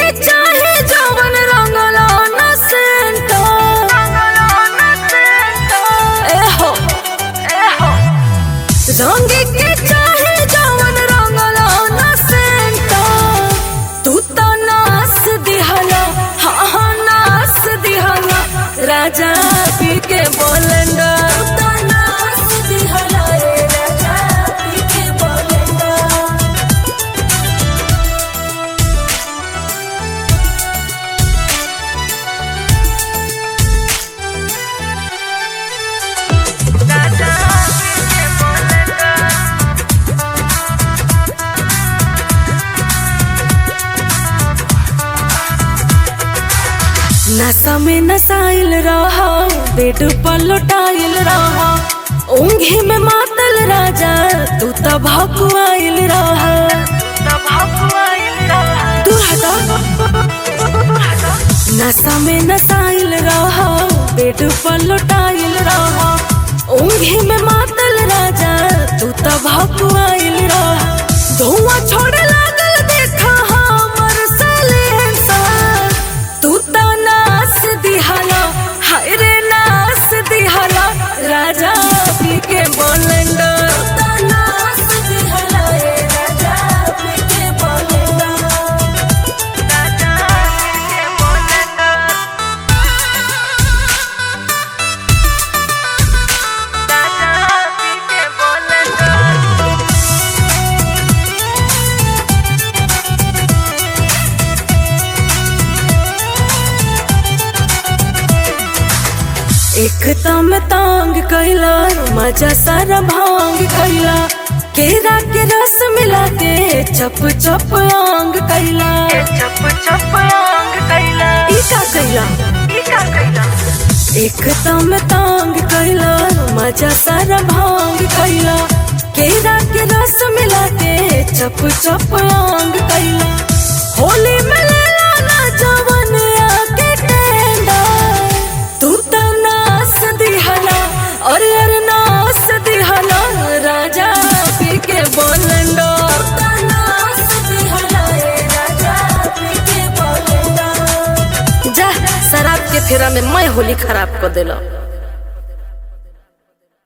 के चाहे जवन रंगला न सेंटा एहो एहो रंग के चाहे जवन रंगला न सेंटा तू तो नास दिहला हाँ हाँ नास दिहला राजा पी के बोलंडा तू तो नास दिहला रे राजा पी के बोलंडा नशा में नसाइल रहा बेड पर लुटाइल रहा ऊंघी में मातल राजा तू तब भकुआइल रहा दूर हटा नशा में नसाइल रहा बेड पर लुटाइल रहा ऊंघी में मातल राजा तू तब भकुआइल रहा धुआं छोड़े लागल देखा हमर सलेंसर तू तो नास दिहला हाय रे नास दिहला राजा पी के बोलंडा तू तो नास दिहला रे राजा पी के बोलंडा राजा पी के बोलंडा राजा पी के बोलंडा एक तम तांग कैला मजा सारा भांग कैला केरा के रस मिला के चप चप आंग कैला चप चप आंग कैला ई का कैला ई का कैला एक तम तांग कैला मजा सारा भांग कैला केरा के रस मिला के चप चप आंग कैला होली में लेला ना जवन आके टेंडा तू तो नास दिहला और यार नास दिहला राजा पी के बोलंडो तू तो नास दिहला रे राजा पी के बोलंडो जा शराब के फेरा में मैं होली खराब कर दिला